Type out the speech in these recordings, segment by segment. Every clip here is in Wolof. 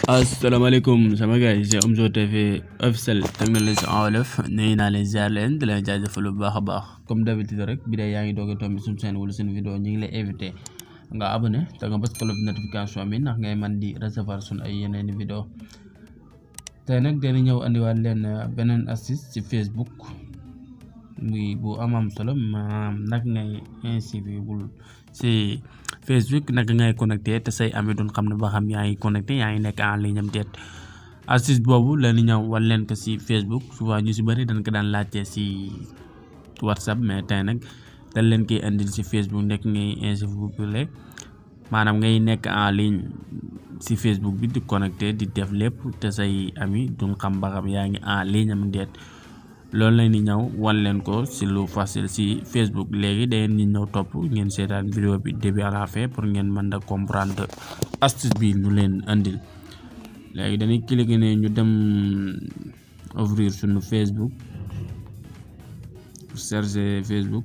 asalaamaaleykum sama gars yi c'est Omzo TV officiel technologie en wolof nuyu naa leen ziar leen di leen jaajëfal bu baax a baax comme d'habitude rek bi dee yaa ngi doog a tombé suñu chaîne wala suñu vidéo ñu ngi lay invité nga abonné te nga bës cloche notification bi ndax ngay man di recevoir suñu ay yeneeni vidéo tey nag dañu ñëw andiwaat leen beneen astuce ci Facebook muy bu am am solo maanaam nag ngay inscrire ci Facebook naka ngay connecté te say ami duñ xam ne ba xam yaa ngi connecté yaa ngi nekk en ligne am déet astuce boobu la ñu ñëw wan leen ko ci Facebook souvent ñu ci bëri dañ ko daan laajte ci WhatsApp mais tey nag dañ leen koy indil ci Facebook nekk ngay inscrire maanaam ngay nekk en ligne ci Facebook bi di connecté di def lépp te say ami duñ xam ba xam yaa ngi en ligne am déet loolu la ñu ñëw wan leen ko ci lu facile ci Facebook léegi da ngeen ñu ñëw topp ngeen seetaan vidéo bi début à la fin pour ngeen mën a comprendre astuce bi ñu leen andil léegi dañuy cliquer ne ñu dem ouvrir suñu Facebook chercher Facebook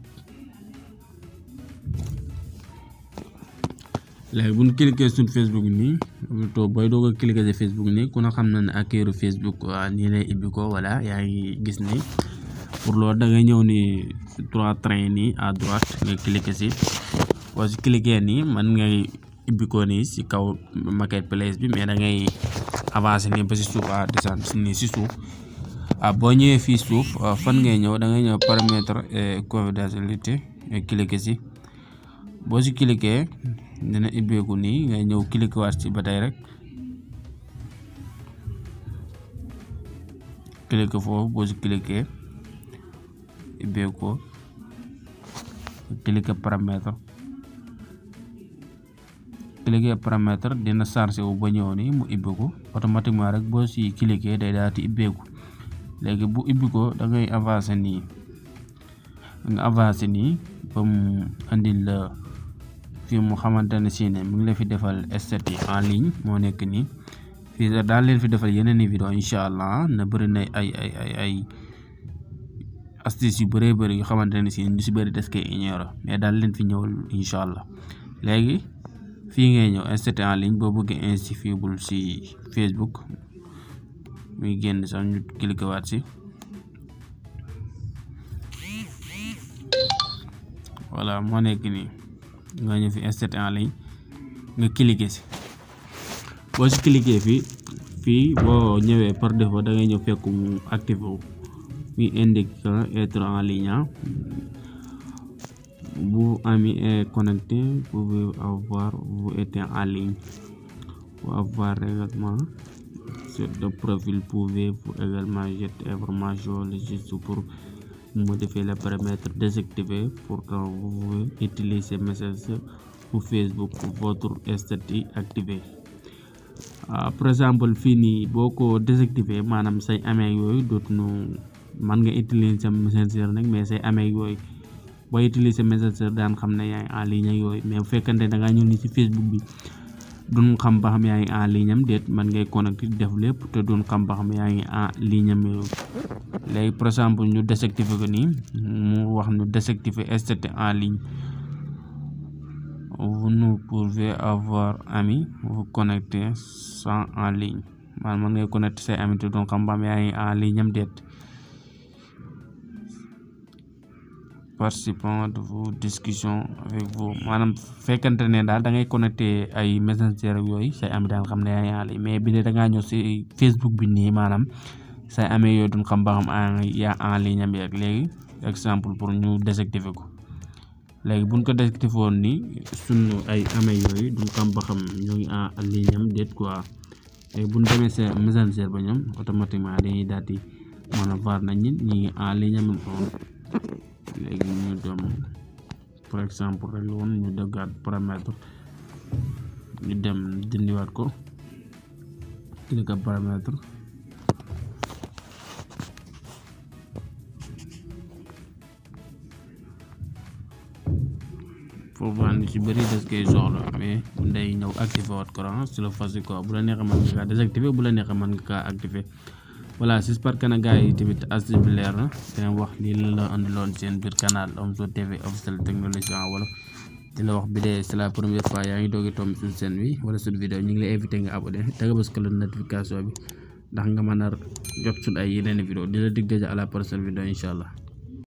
léegi bu ñu cliquer suñu Facebook nii plutôt booy doog a cliquer ci Facebook nii ku na xam na ne accueil Facebook nii lay ibbi ko voilà yaa ngi gis ni pour loolu da ngay ñëw ni trois traits nii à droite nga cliquer ci boo ci cliquer nii man ngay ibbi ko nii ci kaw marketplace bi mais da ngay avancer nii ba ci suuf à descendre nii ci suuf ah boo ñëwee fii suuf fan ngay ñëw da ngay ñëw paramètre et confidentialité nga cliquer ci boo ci cliquer dina ibbeeku nii ngay ñëw cliquer waat ci ba tey rek cliquer foofu boo ci cliquer ibbeeku ko cliquer paramètre cliquer paramètre dina chargé wu ba ñëw nii mu ibbeeku automatiquement rek boo ci cliquer day daal di ibbeeku léegi bu ibbi ko da ngay avancer nii nga avancer nii ba mu andil la fii mu xamante ne si ne mi ngi la fi defal statut en ligne moo nekk nii fii daal leen fi defal yeneen i vidéo incha allah na bëri na ay ay ay ay astuce yu bëree bëri yu xamante ne si ñu si bëri des koy ignorer mais daal leen fi ñëwal incha allah léegi fii ngay ñëw statut en ligne boo bëggee inscrire si Facebook muy génn sax ñu cliquer waat si voilà moo nekk nii nga ñëw fi inscrire en ligne nga cliquer si boo si cliquer fii fii boo ñëwee par défaut da ngay ñëw fekk mu activé wu muy indique être en ligne vous ami est connecté vous pouvez avoir vous êtes en ligne pour avoir également sur le profil pouvez-vous également jeter information le juste pour modifier les paramètres désactiver pourtant vous pouvez utiliser Messenger ou Facebook votre statut activé par exemple fii nii boo ko désactivé maanaam say amee yooyu dootuñu mën nga utiliser Messenger nag mais say amee yooyu boo utiliser Messenger daan xam ne yaa ngi en ligne yooyu mais bu fekkante da ngaa ñëw ni ci Facebook bi duñ xam ba xam yaa ngi en ligne am déet man ngay connecté def lépp te duñ xam ba xam yaa ngi en ligne am yooyu léegi par exemple ñu désactiver ko nii mu wax ñu désactiver statut en ligne vous ne pouvez avoir ami vous connecter sans en ligne man man ngay connecté say ami te duñ xam ba xam yaa ngi en ligne am déet participant de vos discussions avec vous maanaam fekkante ne daal da ngay connecté ay messenger ak yooyu say ami daal xam ne yaa ngi en ligne mais bi de da ngaa ñëw si Facebook bi nii maanaam say amee yooyu duñ xam ba xam yaa en ligne am ak léegi exemple pour ñu désactiver ko léegi buñ ko désactiver woon nii sunu ay amee yooyu duñ xam ba xam ñu ngi en ligne am déet quoi léegi buñ demee sa messenger ba ñoom automatiquement dañuy daal di mën a voir nañ ñi ñi ngi en ligne am léegi ñu dem par exemple rek woon ñu dëggaat paramètre ñu dem dindiwaat ko cliquer paramètre foofu ñu ci bëri des koy soxla mais day ñëw activé waat courant sur le facile quoi bu la neexee mën nga kaa désactivé bu la neexee mën nga kaa activé voilà j'espère que na gars yi tamit astuce bi leer na dina wax lii la la andiloon seen biir canal Omzo TV officiel technologie en wolof di la wax bi dee c'est la première fois yaa ngi doogi tomb suñu chaîne bi wala suñu vidéo ñu ngi lay invité nga abonné te nga bës ko la notification bi ndax nga mën a jot suñu ay yeneen vidéo di la dig déjà à la prochaine vidéo incha allah